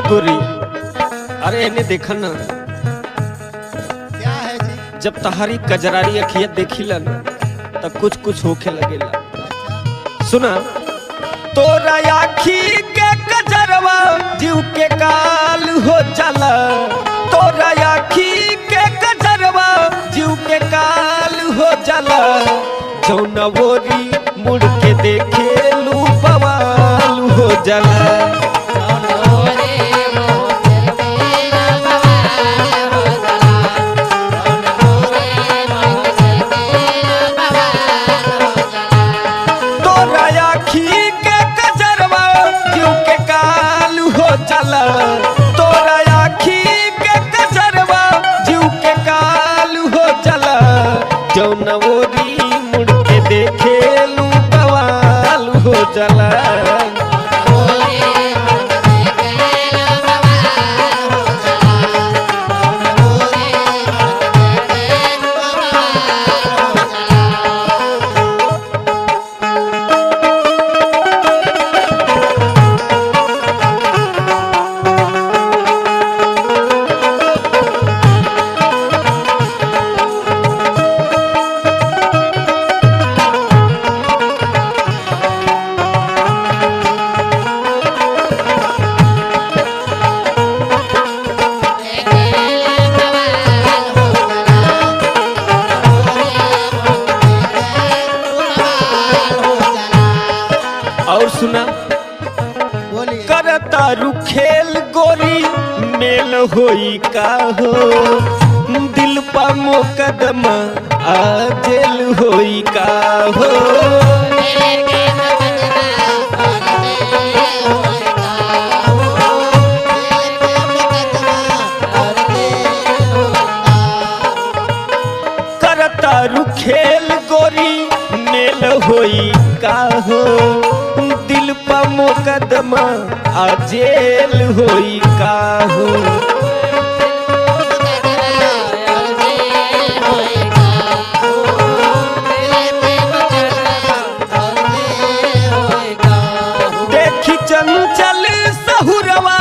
गोरी अरे इन्हें देखा ना क्या है जी जब तहारी कजरारी अखियत देखिला ना तब कुछ कुछ होखे लगेला सुना तोरा आखी के कजरवा जीव के काल हो जाला तोरा आखी के कजरवा जीव के काल हो जाला जौना वोरी मुड़ के देखे लू बवाल हो जाला तोरा आखी के कजरवा जीव के काल हो जाला तोरा आखी के कजरवा जीव के काल हो जाला जौन ओरी मुड़ के देखे लू बवाल हो जाला और सुना बोलिए करतारू खेल गोरी मेल होई का हो दिल पा मुकदमा आ जेल होई का हो करतारू खेल गोरी मेल होई का हो दिल पा मुकदमा आ जेल होई का हो देखी चंचल सहुरवा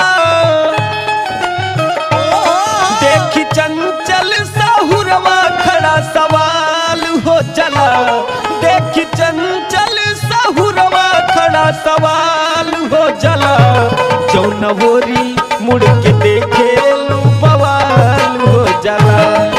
देखी चंचल सहुरवा खड़ा सवाल हो चला देखी चंचल सहुरवा खड़ा सवाल हो चला जौनवोरी मुड़ के देखे लू बवाल हो जाला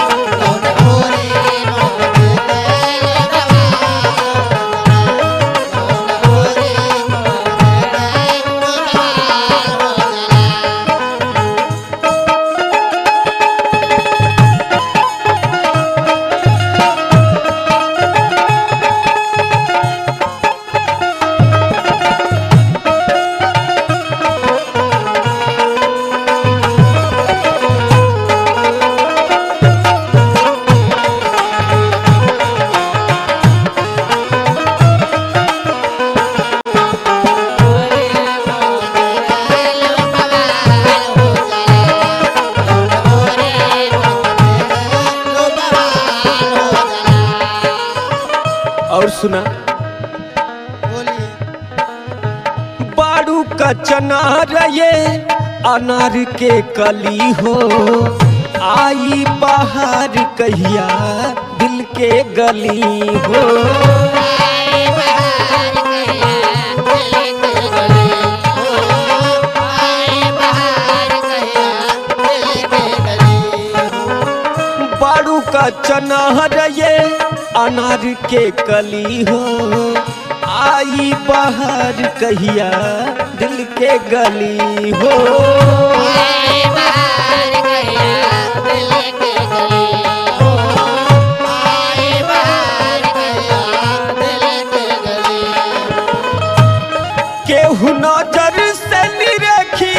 और सुना बोलिए बाड़ू का चनार ये अनार के कली हो आई बाहर कहिया दिल के गली हो बाड़ू का चनार ये अनार के कली हो आई बाहर कहिया दिल के गली हो केहू नजर से निरखी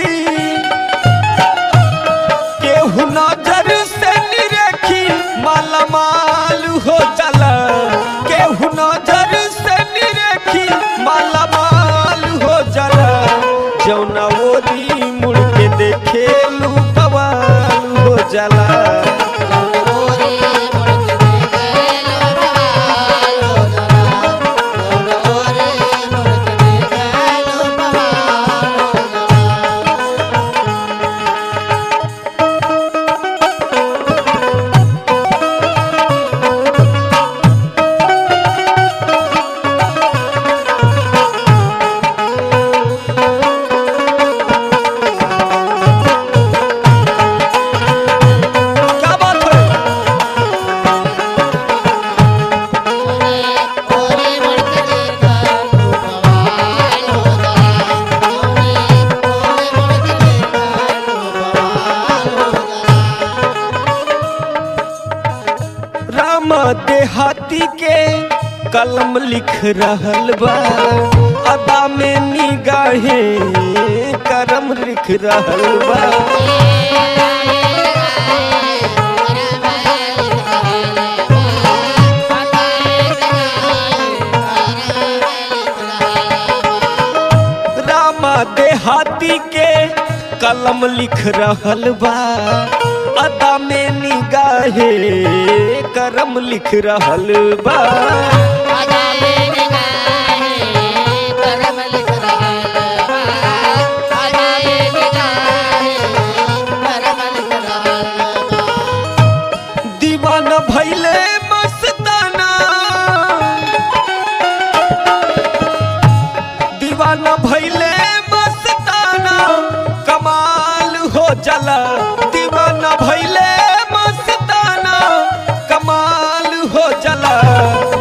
केहू नजर से निरखी मालामाल हो जाला केहू नजर से निरखी मालामाल हो जाला जौना ओरी मुड़ के देखे लू बवाल हो जाला कलम लिख रहल बा अदा में निगाहे करम लिख रहल बा रामा देहाती के कलम लिख रहल बा अदा में निगाहे करम लिख रहल बा दीवाना भैले मस्ताना दीवाना भैले मस्ताना कमाल हो जला दीवाना भैले मस्ताना कमाल हो जला